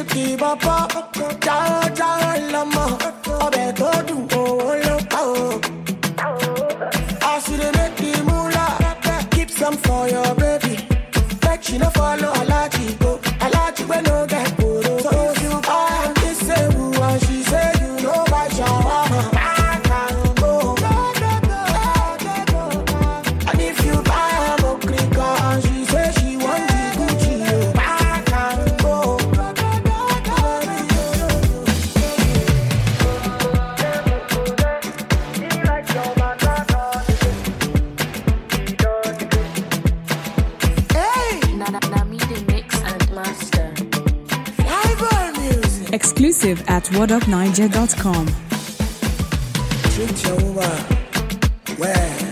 mílíkì bọ́bọ́ jáwọ́ jáwọ́ lọ́mọ ọbẹ̀ tó dùn owó ló pa o. As you dey make the moolah, keep some for your baby. Make she no follow Alaji go. Alaji wey no get poro. So if you buy am this say who and she say you no buy shawarma. Back and go. And if you buy am okrika and she say she want the Gucci, yo. Back and go. Hey, Na na na me the mix and master. live music. Exclusive at whatupniger.com. Treat your woman well.